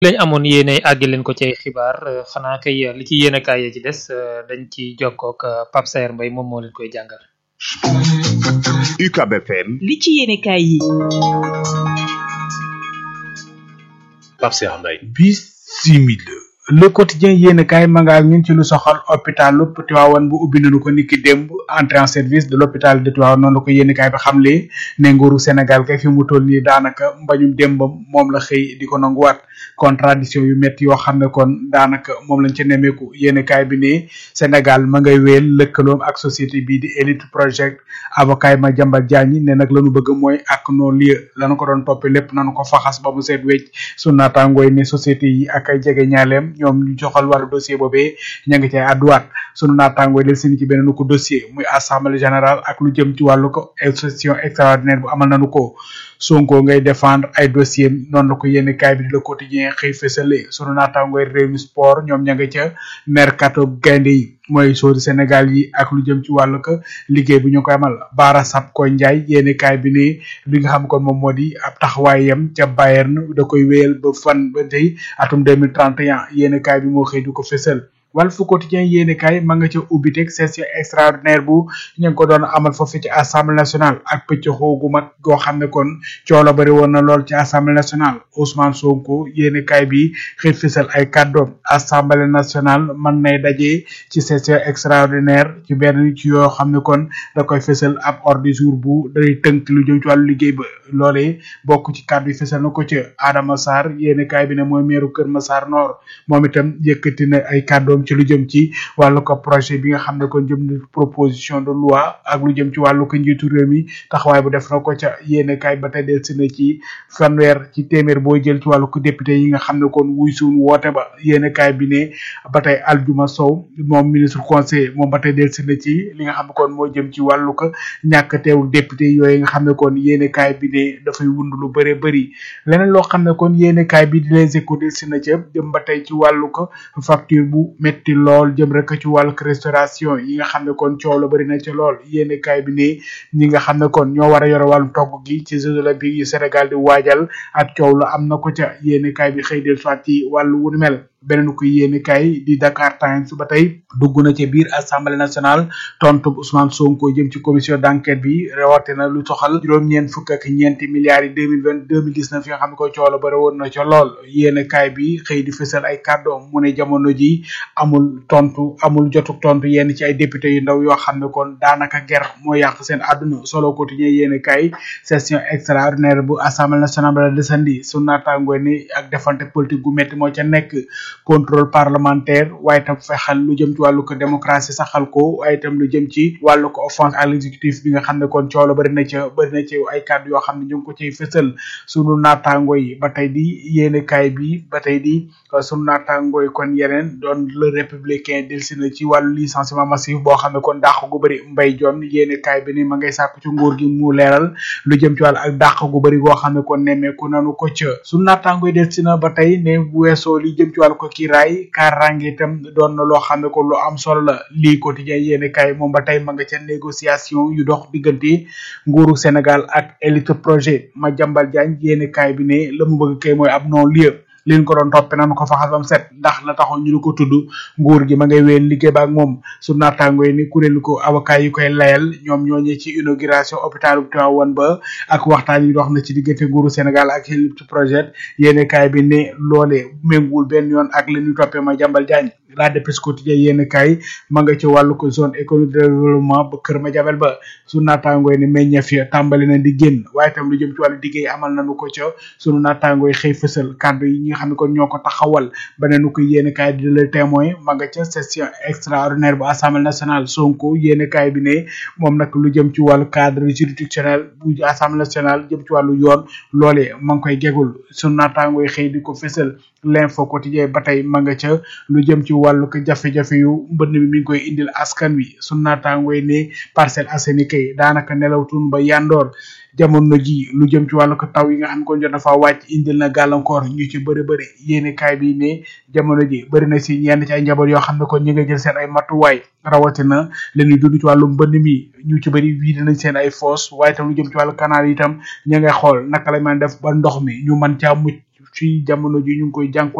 lañ amoon yéene àgg leen ko ci ay xibaar xanaa kay li ci yéene kaay yi ci des dañ ci jokkook Pape Saer Mbaye moom moo leen koy jàngal. UCAB FM. li ci yéene kaay yi. Pape Saer Mbaye. Bismillah. le quotidien yéen kaay ma nga ak ñun ci lu soxal hôpital lu Tivaouane bu ubbi nañu ko niki démb entrée en service de l'hôpital de Tivaouane noonu la ko yéen kaay bi xamle ne nguuru Sénégal kay fi mu toll nii daanaka mbañum démbam moom la xëy di ko nanguwaat contradiction yu métti yoo xam ne kon daanaka moom lañ ca nemmeeku yéen kaay bi ne Sénégal ma ngay wéel lëkkaloom ak société bii di Elite Project avocat ma jambal Diagne ne nag lañu bëgg mooy ak non lieu lañu ko doon toppee lépp nañu ko faxas ba mu seet wecc su naataangooy ne société yi ak ay jege ñaaleem ñoom ñu joxal wàllu dossier boobee ña ngi cay àdduwaat sunu naataangooy del seen ci beneen ko dossier muy assemblée générale ak lu jëm ci wàllu ko session extraordinaire bu amal nañu ko Sonko ngay défendre ay dossier noonu la ko yénn kaay bi di le quotidien xëy fësale sunu naataangooy Rewmi Sport ñoom ña nga ca mercato gaynde yi mooy sóori Sénégal yi ak lu jëm ci wàllu ko liggéey bu ñu koy amal Bara Sapko Ndiaye yénn kaay bi ne li nga xam kon moom moo di ab taxawaayam ca Bayern da koy wéyal ba fan ba tey atum 2031 yénn kaay bi moo xëy di ko fësal Walf Quotidien yéene kaay ma nga ca ubbiteg session extraordinaire bu ñu ngi ko doon amal foofu ci assemblée nationale ak pëcc xoogu mag goo xam ne kon coow la bëri woon na lool ci assemblée nationale Ousmane Sonko yéene kaay bi xëy fisal ay kàddoom assemblée nationale mën nay daje ci session extraordinaire ci benn ci yoo xam ne kon da koy fisal ab ordre du jour bu day tënk lu jëm ci wàllu liggéey ba loolee bokk ci kàddu yi fisal na ko ca Adama Sarr yéene kaay bi ne mooy meeru Kër Massar Nord moom itam yëkkati na ay kàddoom ci lu jëm ci wàllu ko projet bi nga xam ne kon jëm na proposition de loi ak lu jëm ci wàllu ko njiitu réew mi taxawaay bu def na ko ca yéene kaay ba tey del si na ci fanweer ci téeméer boo jël ci wàllu ko député yi nga xam ne kon wuy suun woote ba yéene kaay bi ne ba tey Aljuma Sow moom ministre conseil moom ba tey del si na ci li nga xam ne kon moo jëm ci wàllu ko ñàkk teewul député yooyu nga xam ne kon yéene kaay bi ne dafay wund lu bëree bëri leneen loo xam ne kon yéene kaay bi di les échos del si na ca jëm ba tey ci wàllu ko facture bu metti lool jëm rek ci wàllu restauration yi nga xam ne kon coow la bëri na ci lool yéene kaay bi ne ñi nga xam ne kon ñoo war a yore wàllu togg gi ci Jeux olympiques yi Sénégal di waajal ak coow la am na ko ca yéene kaay bi xëy del soit ci wàllu wu mel beneen ko yéene kaay di Dakar Times ba tey dugg na ci biir assemblée nationale tontu Ousmane Sonko jëm ci commission d'enquête bi rawatina lu soxal juróom-ñeent fukk ak ñeenti milliards yi deux mille vingt deux mille dix neuf yi nga xam ne ko coow la bëri woon na ca lool yéene kaay bi xëy di fësal ay kàddoom mu ne jamono ji amul tontu amul jotuk tontu yenn ci ay député yu ndaw yoo xam ne kon daanaka ger moo yàq seen àdduna solo quotidien yéene kaay session extraordinaire bu assemblée nationale ba la desandi su naataangoo ni ak defante politique gu métti moo ca nekk contrôle parlementaire waaye tam fexal lu jëm ci wàllu ko démocratie saxal ko waaye tam lu jëm ci wàllu ko offense à l'exécutif bi nga xam ne kon coolo bari na ca bari na ci ay kàddu yoo xam ne ñu ngi ko ciy fësal sunu naataango yi ba tey di yéene kaay bi ba tey di sunu naataango yi kon yeneen doon le républicain delsi na ci wàllu licenciement massif boo xam ne kon dàq gu bëri mbay jon yéene kaay bi ni ma ngay sàkku ci nguur gi mu leeral lu jëm ci wàllu ak dàq gu bëri goo xam ne kon nemmeeku nanu ko ca sunu naataango yi delsi na ba tey ne bu weesoo li jëm ci wàllu ko kiiraay kaaraange itam doon na loo xam ne ko lu am solo la lii quotidien yéene kaay moom ba tey ma nga ca négociation yu dox diggante nguuru Sénégal ak élite projet ma jambal Diagne yéene kaay bi ne la mu bëgg kay mooy ab non lieu liñ ko doon toppe nanu ko faxas bam set ndax la taxoon ñu di ko tudd nguur gi ma ngay wéyal liggéey ba ak moom su naataango yi ni kuréelu ko avocat yi koy layal ñoom ñooñee ci inauguration hôpital bu Tivaouane ba ak waxtaan yi dox na ci diggante nguuru Sénégal ak élite projet yéene kaay bi ne loolee ménguwul benn yoon ak li ñu toppee ma jambal Diagne la dépêche quotidien yéen kaay ma nga ci wàllu ko zone économique de développement ba kër ma jabel ba su naataangooy ne meññeef ya tàmbali na di génn waaye tam lu jëm ci wàllu liggéey amal nañu ko ca sunu naataangooy xëy fësal kàddu yi ñi nga xam ne kon ñoo ko taxawal beneen ko yéen kaay di le témoin ma nga ca session extraordinaire bu assemblée nationale sonko yéen kaay bi ne moom nag lu jëm ci wàllu cadre juridictionnel bu assemblée nationale jëm ci wàllu yoon loolee ma ngi koy gegul sunu naataangooy xëy di ko fësal l'info quotidien ba tey ma nga ca lu jëm ci wàllu ko jafe-jafe yu mbënn mi mi ngi koy indil askan wi su naataangooy ne Parcelles Assainies kay daanaka nelawtun ba yandoor jamono ji lu jëm ci wàllu ko taw yi nga xam ne kon jot na fa wàcc indil na gàllankoor ñu ci bëri bëri yéene kaay bi ne jamono ji bëri na si yenn ci ay njaboot yoo xam ne kon ñu nga jël seen ay matuwaay rawatina leen ñuy dund ci wàllu mbënn mi ñu ci bëri wii nañ seen ay foos waaye tam lu jëm ci wàllu canal yi itam ña ngay xool naka la mën def ba ndox mi ñu mën caa mucc ci jamono ji ñu ngi koy jànko